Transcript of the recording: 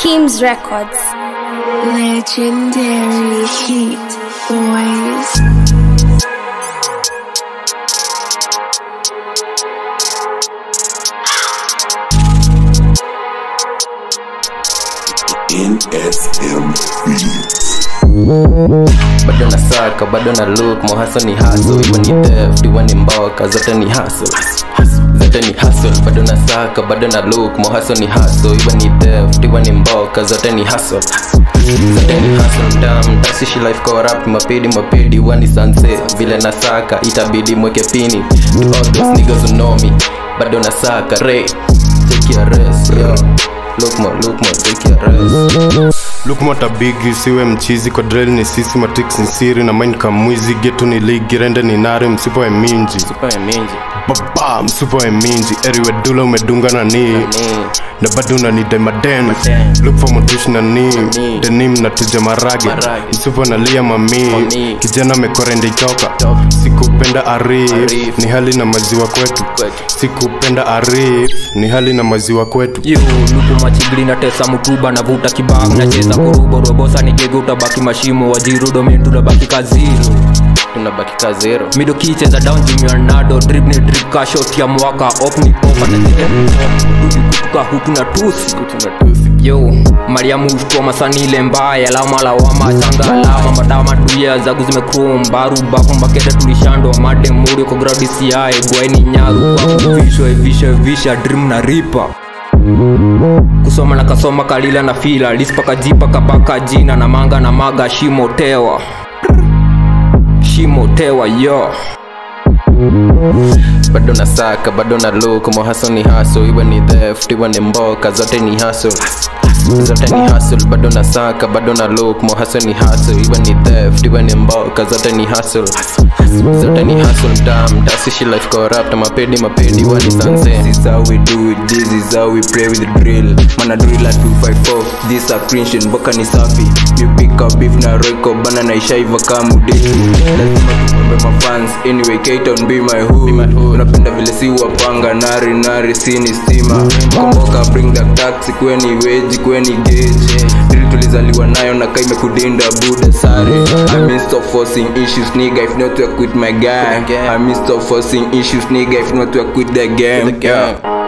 Kim's Records. Legendary Heat Boys. NSM Beats. bado na saka bado na look mohaso ni haso iwe ni theft iwe ni mboka zote ni haso zote ni hustle bado na saka bado na look mohaso ni haso iwe ni theft iwe ni mboka zote ni hustle zote ni hustle dam tasishi life corrupt mapedi mapedi iwe ni sanse vile na saka itabidi mweke pini to all those niggas who know me bado na saka re take your rest yo look more look more take your rest lukmota bigi usiwe mchizi kwa drill ni sisi matix ni siri na mind kamwizi getu ni ligi rende ni nare msipo ya minji super mingi baba msipo ya minji eriwe dula umedunga na ni ni na bado unanide maden Maden. look for motush na ni ni. denim na tuja marage Marage. msipo nalia mami Mami. kijana amekorende itoka Toka. sikupenda arif Arif. ni hali na maziwa kwetu Kwetu. sikupenda arif ni hali na maziwa kwetu yo luku machigli na tesa mutuba navuta kibag nacheza kurubo robosa nigege utabaki mashimo wajirudo mentunabaki kaziro tunabaki ka zero mido kicheza down jimianado drip ni drip ka shot ya mwaka op ni popa na rudi kutuka hutu na tusi yo mariamu ushtua masanile mbaya lama lawama changa alama madama duya zagu zimekrom baru bafu mbakete tulishandwa made muri kwa gradi siae gwaini nyaru kwa visho visha visha dream na ripa kusoma na kasoma kalila na fila lispaka jipa kapaka jina na manga na maga shimo tewa shimo tewa yo bado na saka bado na look mohaso ni haso iwe ni theft iwe ni mboka zote ni haso zote ni hustle bado na saka bado na look mohaso ni haso iwe ni theft iwe ni mboka zote ni hustle zote ni hustle dam tasishi life corrupt mapedi mapedi iwe ni sanse This is how we do it, this is how we play with the drill Mana drill at 254, this a cringe mboka ni safi You pick up beef na roiko bana na ishaiva kama udetu Lazima tukombe mafans, anyway K-Town be my hood Unapenda vile si wapanga, nari nari sini stima Komboka bring the taxi, kweni weji, kweni gauge Drill tulizaliwa nayo na kaime kudinda buda sare I mean stop forcing issues nigga, if not I quit my gang I mean stop forcing issues nigga, if not I quit the game The game.